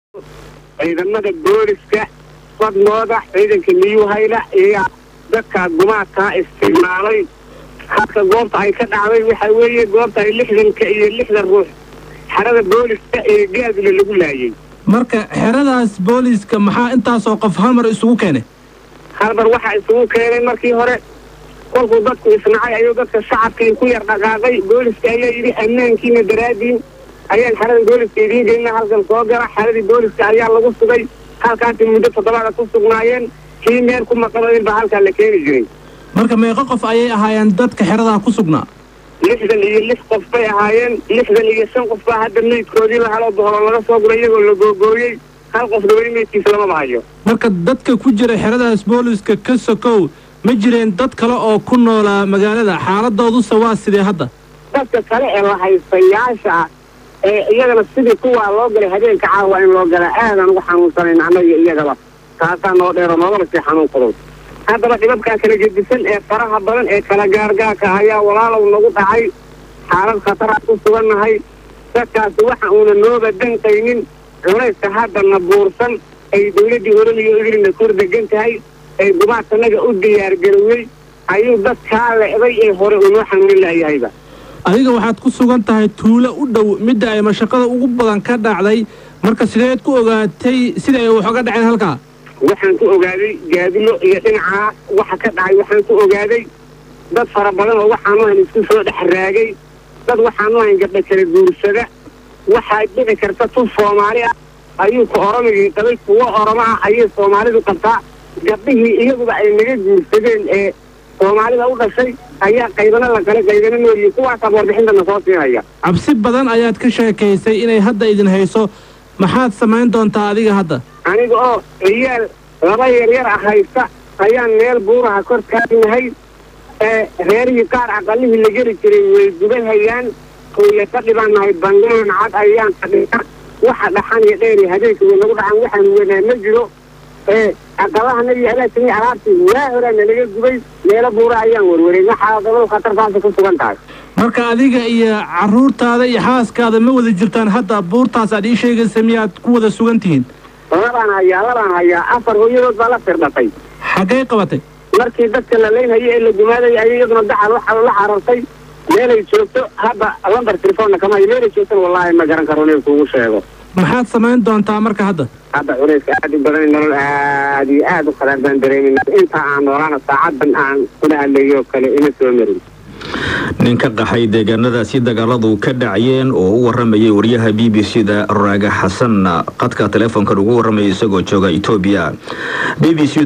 ciidamada booliska fadlooda ciidanka niyuhayla iyo dadka gumaadkaa isticmaalay halka goobta ay ka dhacday waxa weeye goobta ay lixdanka iyo lixdan ruux xerada booliska ee gaadle lagu laayay marka xeradaas booliiska maxaa intaasoo qof hal mar isugu keenay halmar waxaa isugu keenay markii hore kolkuu dadku isnacay ayuu dadka shacabkii ku yar dhaqaaqay booliska ayaa yidhi ammaankiina daraadiin ayaan xerada booliska idiin gelina halkan soo gala xeradii booliska ayaa lagu sugay halkaasi muddo toddobaada ku sugnaayeen kii meel ku maqanayn baa halkaa la keeni jiray marka meeqo qof ayay ahaayeen dadka xeradaa ku sugnaa lixdan iyo lix qof bay ahaayeen lixdan iyo shan qof baa hadda meydkoodii la helo boholo laga soo guray iyagoo la googooyey hal qofna weli meydkiisa lamaba hayo marka dadka ku jira xeradaas booliiska ka sokow ma jireen dad kale oo ku noolaa magaalada xaaladoodusa waa sidee hadda dadka kale ee la haystayaasha ee iyagana sidii kuwaa loo galay habeenka caawa in loo galaa aadaan ugu xanuunsanayn annaga iyagaba taasaa noo dheero noogaba sii xanuun fudud haddaba dhibabkaa kala gedisan ee faraha badan ee kala gaargaarka ayaa walaalow nagu dhacay xaalad khataraan ku sugannahay dadkaasi waxa uuna nooba danqaynin culayska haddana buursan ay dawladdii oramiyo idilina kor degan tahay ay gumaadkanaga u diyaargarowey ayuu dadkaa le'day ee hore unoo xanuunin laayahayba adiga waxaad ku sugan tahay tuulo u dhow midda ay mashaqada ugu badan ka dhacday marka sideed ku ogaatay sida ay wax oga dhaceen halkaa waxaan ku ogaaday gaadilo iyo dhinacaa waxa ka dhacay waxaan ku ogaaday dad fara badan oo waxaanu ahayn isku soo dhex raagay dad waxaanu ahayn gabdha kala guursada waxaa dhici karta tun soomaali ah ayuu ka oromigii qabay kuwo oromo ah ayay soomaalidu qabtaa gabdhihii iyaguba ay naga guursadeen ee soomaalida u dhashay ayaa qaybana la kale qaybana noolyihi kuwaasaa warbixintana soo siinaya cabsi badan ayaad ka sheekaysay inay hadda idin hayso maxaad samayn doontaa adiga hadda aniga oo ciyaal laba yaryar ah haysta ayaan meel buuraha kor taagnahay ee reerihii qaar aqalihii la geli jiray way gubahayaan hooya ka dhibannahay bangaan cad ayaan fadhina waxa dhaxan iyo dheer iyo habeenka way nagu dhacan waxaan wenaa ma jiro ee aqalaha iyo alaasini alaabtii waa horaana laga gubay meelo buura ayaan warwaray waxaa dabadu khatartaasa ku sugan tahay marka adiga iyo carruurtaada iyo xaaskaada ma wada jirtaan hadda buurtaas aad ii sheegaysa miyaad ku wada sugan tihiin labaan hayaa labaan hayaa afar hooyadood baa la firdhatay xaggay qabatay markii dadka la leynhayo ee la gumaadaya ayay iyaduna dacal waxa la carartay meelay joogto hadda lambar telefoonna kama hayo meelay joogtona wallaahi ma garan karo inay kuugu sheego maxaad samayn doontaa marka hadda hadda culayska aad u badan nolol aad iyo aad u khadaar baan dareemayna inta aan noolaana saacadan aan kula hadlayo kale ima soo marin nin ka qaxay deegaanadaasi dagaaladu ka dhacayeen oo u waramayay wariyaha b b c da raaga xasan qadka teleefonkan ugu waramayay isagoo jooga etoobiya b b c